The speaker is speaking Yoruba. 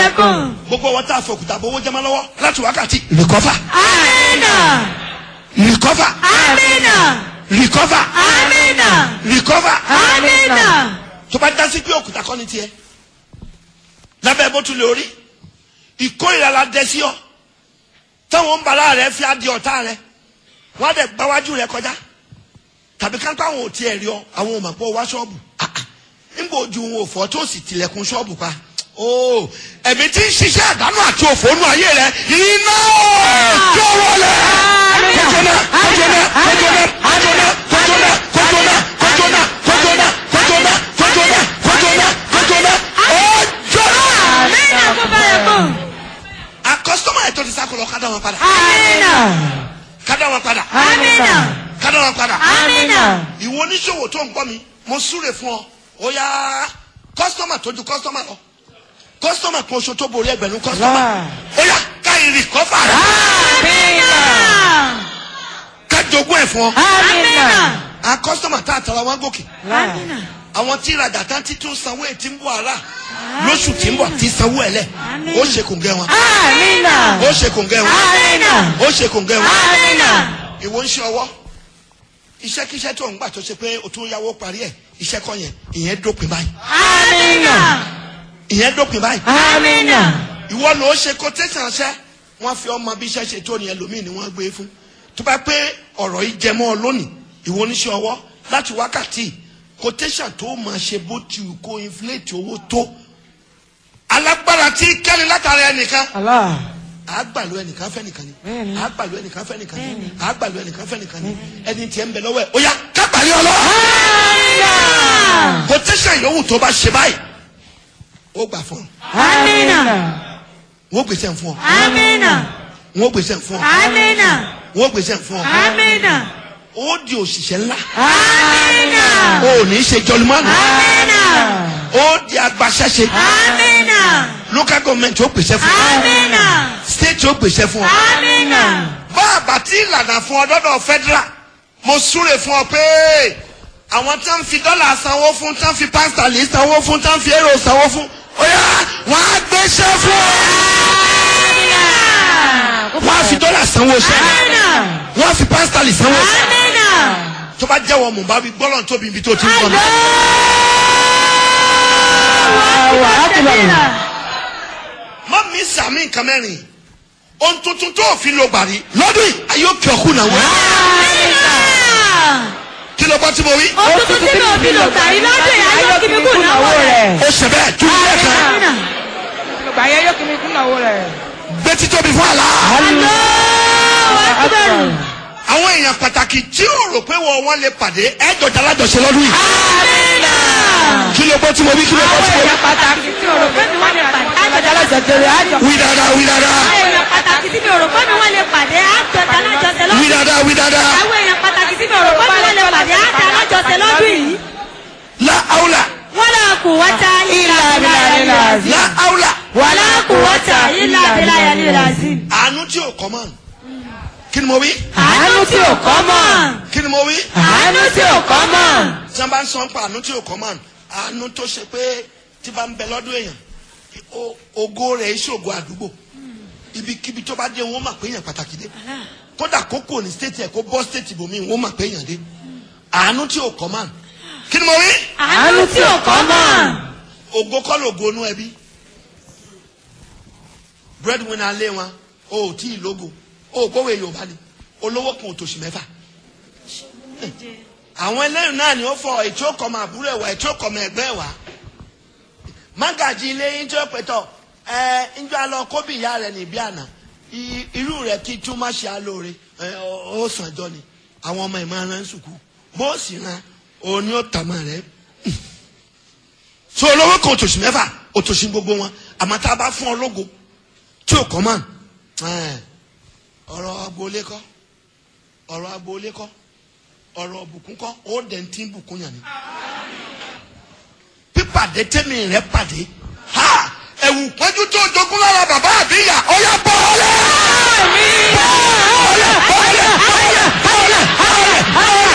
yẹkùn. gbogbo wọn tá a fòkúta bówó jẹmọ lọ́wọ́ láti wákàtí recover amina. recover amina. recover amina. recover amina. tó bá dásí pé òkúta kọ́ ni tiẹ̀ lábẹ́ bó tún lè orí ìkórìíra la dẹ sí ọ táwọn ń bala rẹ fi adi ọ̀tá rẹ wọ́n á dẹ̀ gbáwájú rẹ kọjá tàbí káńpá àwọn ò tiẹ̀ rí ọ àwọn ò mà pọ̀ wá ṣọ́ọ̀bù Ah, ah. nígbà ojú wọn ò fọ́ tó sì tilẹ̀kùn ṣọ́ọ̀bù pa ooo ẹ̀mí tí ń ṣiṣẹ́ àdánù àti òfòónú ayé rẹ iná tó wọlé kójóná kójóná kójóná kójóná kójóná kójóná kójóná kójóná kójóná kójóná kójóná kójóná ọjọ́ná. amina kó bá yẹkùn. a kọ́sítọ́mà yẹn tó ti sákòlò ká dá wọn padà amina. ká dá wọn padà amina. ká dá wọn padà. amina. ìwọ oníṣòwò tó ń gbọ́ mi mo súre fún ọ ó yá kọ́sítọ́mà tó ju kọ́sítọ́mà lọ kọ́sítọ́mà kan oṣù tó borí ẹgbẹ̀rún kọ́sítọ́mà ó yá ká ìrì kọ́fà rẹ amina. ká jogún ẹ̀ fún ọ. amina. a kọ́sítọ́mà tá a tara wọn gòkè amina. àwọn tí ìrajà tán ti tún sanwó ẹ̀ tí ń bọ̀ ara lóṣù tí ń bọ̀ tí sanwó ẹ̀ lẹ̀ ó ṣe kòǹgẹ́ wọn amina. ó ṣe kòǹgẹ́ wọn amina. ó ṣe kòǹgẹ́ wọn. amina. ìwọ ń ṣe ọwọ́ iṣẹ́kíṣẹ́ tó ń gbà tó ṣe pé o tún yáwó parí ẹ̀ iṣẹ́ kọ́ yẹn ìyẹn dópin báyìí amina. ìyẹn dópin báyìí amina. ìwọ ló ṣe quotation ṣẹ́ wọ́n fi ọmọ bí iṣẹ́ ṣe tó ní ẹlòmíì ni wọ́n gbé fún tó bá pé ọ̀rọ̀ yìí jẹ mọ́ ọ lónìí ìwọ oníṣẹ́ ọwọ́ láti wákàtí quotation tó máa ṣe bó ti wù kó inflate owó tó alágbára tí kẹ́ni látara ẹnìkan àgbàlú ẹnìkan fẹ́ nìkan ni àgbàlú ẹnìkan fẹ́ nìkan ni àgbàlú ẹnìkan fẹ́ nìkan ni ẹni tiẹ̀ ń bẹ lọ́wọ́ ẹ̀ ó yá kábàlì ọlọ́wọ́ amina. quotation yòówù tó bá ṣe báyìí ó gbà fún ọ amina. wọ́n gbèsè fún ọ amina. wọ́n gbèsè fún ọ amina. wọ́n gbèsè fún ọ amina. ó di òṣìṣẹ́ ńlá amina. ó ní í ṣe jọlùmọ́nù amina. ó di agbaṣẹ́ṣe amina. local government ó gbèsè fún ọ amina. state ó gbèsè fún ọ amina. bá àbàtì ìlànà fún ọ dọ́dọ̀ federal mo súre fún ọ pé àwọn tí wọ́n fi dọ́là sanwó fún tí wọ́n fi pásítàlì sanwó fún tí wọ́n fi èrò sanwó fún ó yá wọ́n á gbéṣẹ́ fún ọ wọ́n á fi dọ́là sanwó ṣẹ́ wọ́n á fi pásítàlì sanwó ṣẹ́ amina. tó bá jẹ́wọ́ mọ̀ bá wí gbọ́dọ̀ tóbi ibi tó ti ń bọ̀ mi. má mi sàmì nǹkan mẹ́rin ohun tuntun tó fi lo gbàrí lọ́dún yìí ayé òkè ọ̀kú náà wọ́n kí ló bá tí mo wí. Òtútù tí mi ò fi lò gbàrí lọ́dún yìí, ayé òkè mi kù náwó rẹ̀. ó ṣe bẹ́ẹ̀ tún ilé kan Amina. Gbà yẹn yóò kí mi kún náwó rẹ̀. gbé títóbi fún àlá. Allahu Akbar. àwọn èèyàn pàtàkì tí ó rò pé wọ́n wọ́n lè pàdé ẹ̀jọ̀ alájọṣe lọ́dún yìí. Amina. kí ló bọ́ tí mo wí kí ló bọ́ Àwọn tí mo wí. èèyàn pàtàkì tí o rò pé mi wọ́n lè pàdé. Àjọ̀dá lọ́jọ́ tẹ̀lé àjọ. wí dáadáa wí dáadáa Àwọn èèyàn pàtàkì tí mi ò rò pé mi wọ́n lè pàdé, àjọ̀dá alájọṣe wí lọ́dún. dáadáa wí dáadáa. Àwọn èèyàn pàtàkì tí mi ò rò pé mi wọ́n lè pàdé, àjọ̀dá alájọṣe lọ́dún yìí. la aula Wala quwwata illa billahi. la aula. Wala quwwata illa billahi al-azim. àánú tí ò kọ́ mọ́ kí ni mo wí. Àánú tí ò kọ́ mọ̀. kí ni mo wí. Àánú tí ò kọ́ mọ̀. tí wọ́n bá ń sọ ń pa àánú tí ò kọ́ mọ́ àánú tó ṣe pé tí bá ń bẹ lọ́dún èèyàn o- ògo rẹ̀ ìṣògo àdúgbò ibikíbi tó bá dé wọ́n mà pé èèyàn pàtàkì dé kódà kó kò ní stéètì ẹ̀ kó bọ́ stéètì bòmí wọ́n mà pé èèyàn dé àánú tí ò kọ́ mọ́ kí ni mo wí. Àánú tí ò kọ́ mọ̀. ògo kọ́ lògo inú ẹbí breadwinner lé wọn o ò tí ì lógo o ò gbówó yorùbá ni olówó kan ò tòṣì mẹ́fà àwọn ẹlẹ́yìn náà ni ó fọ ètò ọkọ̀mọ àbúrò ẹ̀wà ètò ọkọ̀mọ ẹ̀gbẹ́ ẹ̀wà mágàjì ilé yín tí ó pẹ̀tọ̀ ẹ ǹjọ́ alọ kóbì ìyá rẹ̀ níbí àná I- irú rẹ̀ kí tún má ṣe alóore ẹ ọ- ó sàn jọ ni àwọn ọmọ ìmọ̀ ara ń sùkú bó sì ran òun ni ó tàmọ̀ rẹ̀ so olówó kan òtòṣì mẹ́fà òtòṣì gbogbo wọn àmọ́ tá a bá fún ọ lógo tí ò kọ́ mọ́ ẹ̀, ọ̀rọ̀ agboolé kọ́ ọ̀rọ̀ agboolé kọ́ ọ̀rọ̀ bùkún kọ́ ó dẹ̀ ń tí ń bùkún yàn ni. pípàdé tẹ́mi rẹ̀ pàdé ha ẹ̀wù pọ́njú tó jogún lára bàbá àbíyà ọ̀yà bọ́ ọ̀lẹ́. bọ́ ọ̀lẹ́ bọ́ ọ̀lẹ́ bọ́ ọ̀lẹ́ bọ́ ọ̀lẹ́ bọ́ ọ̀lẹ́